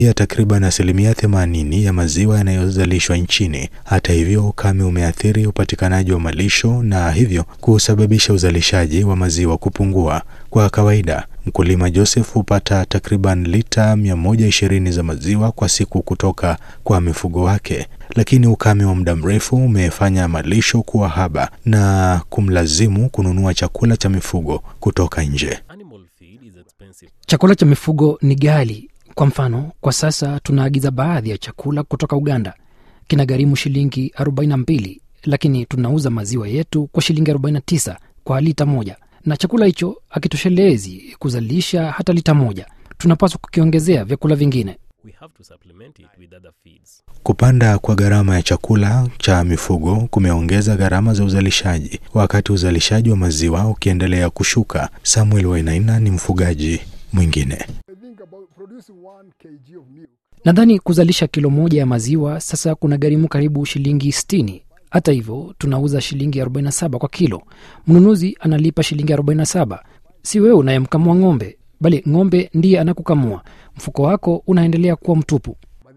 ya takriban asilimia 80 ya maziwa yanayozalishwa nchini. Hata hivyo, ukame umeathiri upatikanaji wa malisho na hivyo kusababisha uzalishaji wa maziwa kupungua. Kwa kawaida, mkulima Joseph hupata takriban lita 120 za maziwa kwa siku kutoka kwa mifugo wake, lakini ukame wa muda mrefu umefanya malisho kuwa haba na kumlazimu kununua chakula cha mifugo kutoka nje. Chakula cha mifugo ni ghali. Kwa mfano, kwa sasa tunaagiza baadhi ya chakula kutoka Uganda, kinagharimu shilingi 42, lakini tunauza maziwa yetu kwa shilingi 49 kwa lita moja, na chakula hicho hakitoshelezi kuzalisha hata lita moja. Tunapaswa kukiongezea vyakula vingine. Kupanda kwa gharama ya chakula cha mifugo kumeongeza gharama za uzalishaji, wakati uzalishaji wa maziwa ukiendelea kushuka. Samuel Wainaina ni mfugaji mwingine. Nadhani kuzalisha kilo moja ya maziwa sasa kuna gharimu karibu shilingi 60. Hata hivyo tunauza shilingi 47 kwa kilo. Mnunuzi analipa shilingi 47. Si wewe unayemkamua ng'ombe, bali ng'ombe ndiye anakukamua. Mfuko wako unaendelea kuwa mtupu.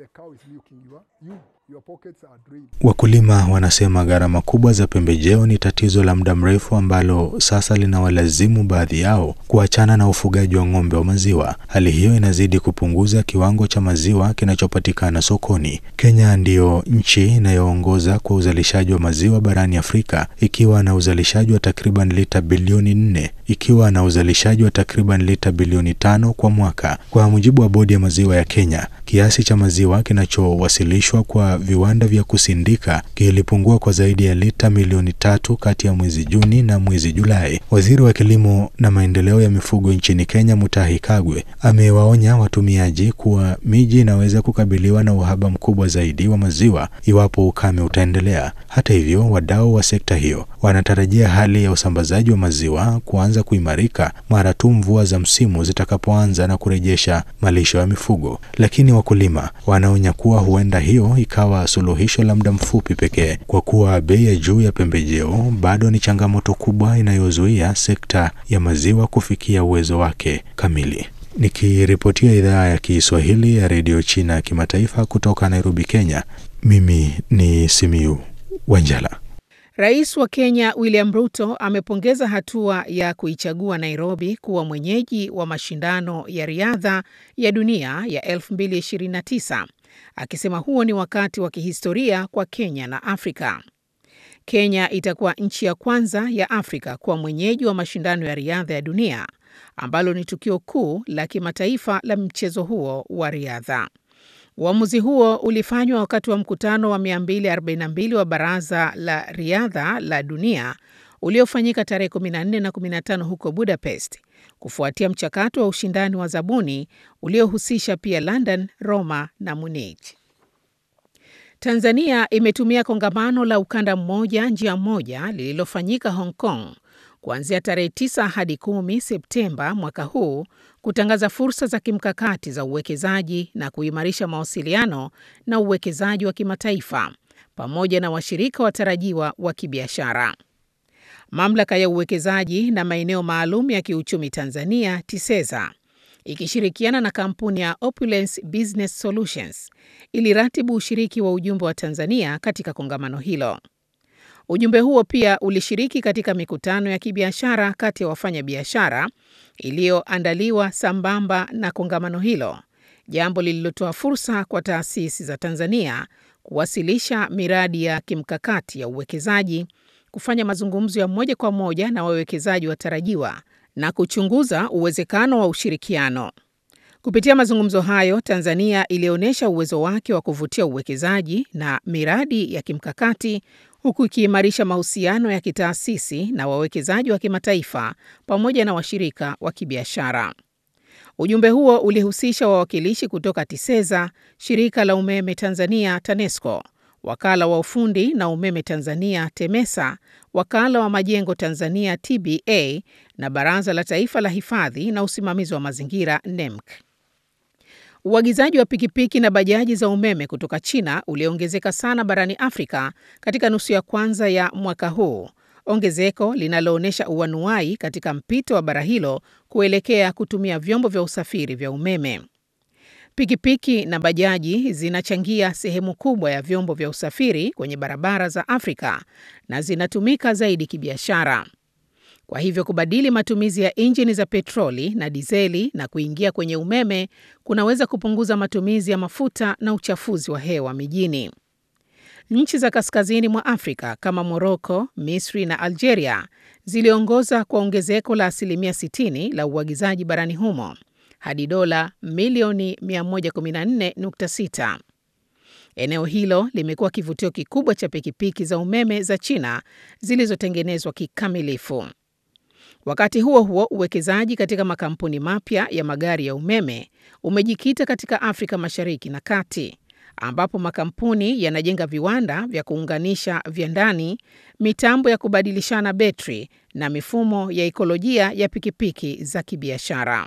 Wakulima wanasema gharama kubwa za pembejeo ni tatizo la muda mrefu ambalo sasa linawalazimu baadhi yao kuachana na ufugaji wa ng'ombe wa maziwa. Hali hiyo inazidi kupunguza kiwango cha maziwa kinachopatikana sokoni. Kenya ndiyo nchi inayoongoza kwa uzalishaji wa maziwa barani Afrika ikiwa na uzalishaji wa takriban lita bilioni nne ikiwa na uzalishaji wa takriban lita bilioni tano kwa mwaka. Kwa mujibu wa bodi ya maziwa ya Kenya, kiasi cha maziwa kinachowasilishwa kwa viwanda vya kusindika kilipungua kwa zaidi ya lita milioni tatu kati ya mwezi Juni na mwezi Julai. Waziri wa kilimo na maendeleo ya mifugo nchini Kenya, Mutahi Kagwe, amewaonya watumiaji kuwa miji inaweza kukabiliwa na uhaba mkubwa zaidi wa maziwa iwapo ukame utaendelea. Hata hivyo, wadau wa sekta hiyo wanatarajia hali ya usambazaji wa maziwa kuanza kuimarika mara tu mvua za msimu zitakapoanza na kurejesha malisho ya mifugo, lakini wakulima wanaonya kuwa huenda hiyo ikawa suluhisho la muda mfupi pekee, kwa kuwa bei ya juu ya pembejeo bado ni changamoto kubwa inayozuia sekta ya maziwa kufikia uwezo wake kamili. Nikiripotia idhaa ya Kiswahili ya redio China ya kimataifa kutoka Nairobi, Kenya, mimi ni Simiu Wanjala. Rais wa Kenya William Ruto amepongeza hatua ya kuichagua Nairobi kuwa mwenyeji wa mashindano ya riadha ya dunia ya 2029 akisema huo ni wakati wa kihistoria kwa Kenya na Afrika. Kenya itakuwa nchi ya kwanza ya Afrika kuwa mwenyeji wa mashindano ya riadha ya dunia ambalo ni tukio kuu la kimataifa la mchezo huo wa riadha. Uamuzi huo ulifanywa wakati wa mkutano wa 242 wa Baraza la Riadha la Dunia uliofanyika tarehe 14 na 15 huko Budapest, kufuatia mchakato wa ushindani wa zabuni uliohusisha pia London, Roma na Munich. Tanzania imetumia kongamano la ukanda mmoja njia moja lililofanyika Hong Kong kuanzia tarehe 9 hadi 10 Septemba mwaka huu kutangaza fursa za kimkakati za uwekezaji na kuimarisha mawasiliano na uwekezaji wa kimataifa pamoja na washirika watarajiwa wa kibiashara. Mamlaka ya uwekezaji na maeneo maalum ya kiuchumi Tanzania TISEZA ikishirikiana na kampuni ya Opulence Business Solutions iliratibu ushiriki wa ujumbe wa Tanzania katika kongamano hilo. Ujumbe huo pia ulishiriki katika mikutano ya kibiashara kati ya wafanyabiashara iliyoandaliwa sambamba na kongamano hilo, jambo lililotoa fursa kwa taasisi za Tanzania kuwasilisha miradi ya kimkakati ya uwekezaji, kufanya mazungumzo ya moja kwa moja na wawekezaji watarajiwa na kuchunguza uwezekano wa ushirikiano. Kupitia mazungumzo hayo, Tanzania ilionyesha uwezo wake wa kuvutia uwekezaji na miradi ya kimkakati huku ikiimarisha mahusiano ya kitaasisi na wawekezaji wa kimataifa pamoja na washirika wa kibiashara. Ujumbe huo ulihusisha wawakilishi kutoka TISEZA, shirika la umeme Tanzania TANESCO, wakala wa ufundi na umeme Tanzania TEMESA, wakala wa majengo Tanzania TBA na baraza la taifa la hifadhi na usimamizi wa mazingira NEMC. Uagizaji wa pikipiki na bajaji za umeme kutoka China uliongezeka sana barani Afrika katika nusu ya kwanza ya mwaka huu, ongezeko linaloonyesha uanuai katika mpito wa bara hilo kuelekea kutumia vyombo vya usafiri vya umeme. Pikipiki na bajaji zinachangia sehemu kubwa ya vyombo vya usafiri kwenye barabara za Afrika na zinatumika zaidi kibiashara. Kwa hivyo kubadili matumizi ya injini za petroli na dizeli na kuingia kwenye umeme kunaweza kupunguza matumizi ya mafuta na uchafuzi wa hewa mijini. Nchi za kaskazini mwa Afrika kama Moroko, Misri na Algeria ziliongoza kwa ongezeko la asilimia 60 la uagizaji barani humo hadi dola milioni 114.6. Eneo hilo limekuwa kivutio kikubwa cha pikipiki za umeme za China zilizotengenezwa kikamilifu. Wakati huo huo, uwekezaji katika makampuni mapya ya magari ya umeme umejikita katika Afrika Mashariki na Kati, ambapo makampuni yanajenga viwanda vya kuunganisha vya ndani, mitambo ya kubadilishana betri na mifumo ya ikolojia ya pikipiki za kibiashara.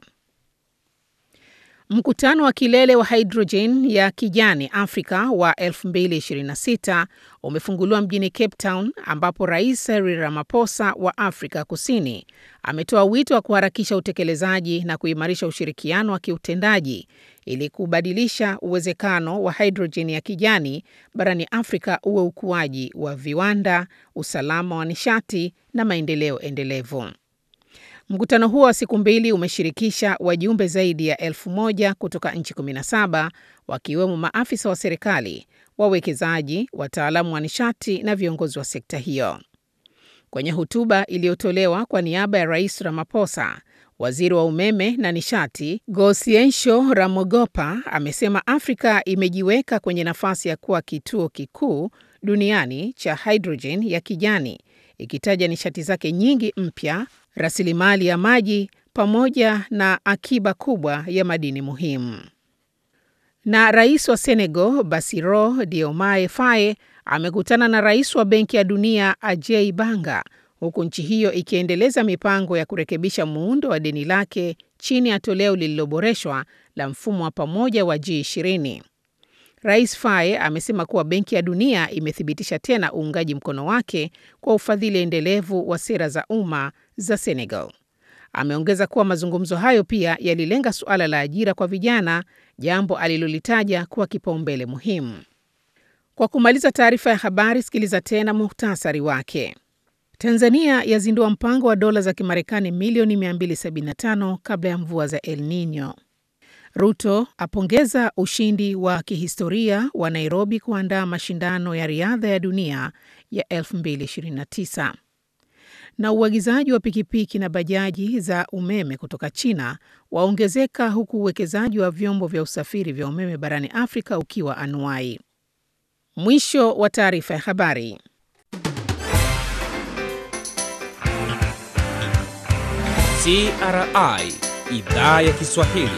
Mkutano wa kilele wa hidrojeni ya kijani Afrika wa 2026 umefunguliwa mjini Cape Town ambapo Rais Cyril Ramaphosa wa Afrika Kusini ametoa wito wa kuharakisha utekelezaji na kuimarisha ushirikiano wa kiutendaji ili kubadilisha uwezekano wa hidrojeni ya kijani barani Afrika uwe ukuaji wa viwanda, usalama wa nishati na maendeleo endelevu. Mkutano huo wa siku mbili umeshirikisha wajumbe zaidi ya elfu moja kutoka nchi 17 wakiwemo maafisa wa serikali, wawekezaji, wataalamu wa nishati na viongozi wa sekta hiyo. Kwenye hotuba iliyotolewa kwa niaba ya Rais Ramaphosa, waziri wa umeme na nishati Gosiensho Ramogopa amesema Afrika imejiweka kwenye nafasi ya kuwa kituo kikuu duniani cha hidrojeni ya kijani, ikitaja nishati zake nyingi mpya rasilimali ya maji pamoja na akiba kubwa ya madini muhimu. Na rais wa Senegal Bassirou Diomaye Faye amekutana na rais wa Benki ya Dunia Ajay Banga, huku nchi hiyo ikiendeleza mipango ya kurekebisha muundo wa deni lake chini ya toleo lililoboreshwa la mfumo wa pamoja wa G20. Rais Faye amesema kuwa Benki ya Dunia imethibitisha tena uungaji mkono wake kwa ufadhili endelevu wa sera za umma za Senegal. Ameongeza kuwa mazungumzo hayo pia yalilenga suala la ajira kwa vijana, jambo alilolitaja kuwa kipaumbele muhimu. Kwa kumaliza taarifa ya habari, sikiliza tena muhtasari wake. Tanzania yazindua mpango wa dola za Kimarekani milioni 275 kabla ya mvua za El Nino. Ruto apongeza ushindi wa kihistoria wa Nairobi kuandaa mashindano ya riadha ya dunia ya 2029. Na uagizaji wa pikipiki na bajaji za umeme kutoka China waongezeka huku uwekezaji wa vyombo vya usafiri vya umeme barani Afrika ukiwa anuai. Mwisho wa taarifa ya habari. CRI Idhaa ya Kiswahili.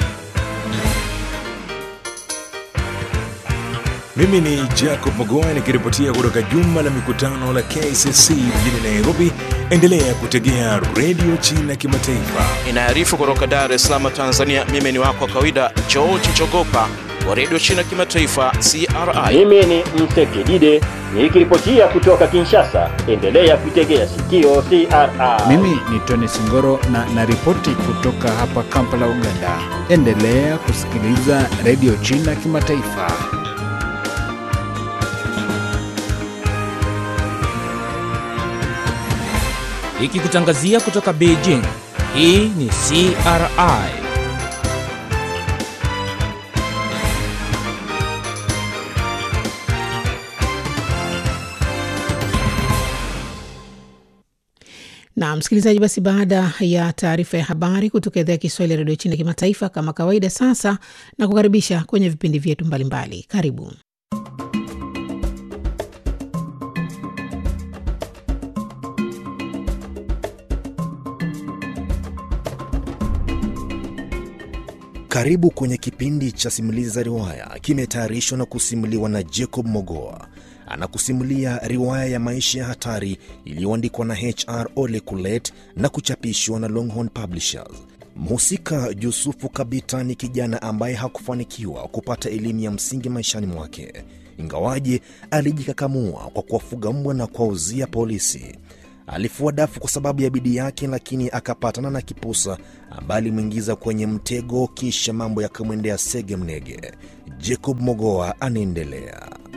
Mimi ni Jacob Mogoa nikiripotia kutoka jumba la mikutano la KCC mjini Nairobi. Endelea kutegea redio China Kimataifa. Inaarifu kutoka Dar es Salaam, Tanzania. Mimi ni wako wa kawaida George Jogopa wa redio China Kimataifa, CRI. Mimi ni Msekidide nikiripotia kutoka Kinshasa. Endelea kuitegea sikio CRI. Mimi ni Tony Singoro na naripoti kutoka hapa Kampala, Uganda. Endelea kusikiliza redio China Kimataifa. Ikikutangazia kutoka Beijing. Hii ni CRI. Na msikilizaji, basi baada ya taarifa ya habari kutoka idhaa ya Kiswahili ya redio China kimataifa, kama kawaida, sasa na kukaribisha kwenye vipindi vyetu mbalimbali. Karibu. Karibu kwenye kipindi cha simulizi za riwaya, kimetayarishwa na kusimuliwa na Jacob Mogoa. Anakusimulia riwaya ya maisha ya hatari iliyoandikwa na HR Ole Kulet na kuchapishwa na Longhorn Publishers. Mhusika Yusufu Kabita ni kijana ambaye hakufanikiwa kupata elimu ya msingi maishani mwake, ingawaje alijikakamua kwa kuwafuga mbwa na kuwauzia polisi. Alifua dafu kwa sababu ya bidii yake, lakini akapatana na kipusa ambaye alimwingiza kwenye mtego, kisha mambo yakamwendea sege mnege. Jacob Mogoa anaendelea.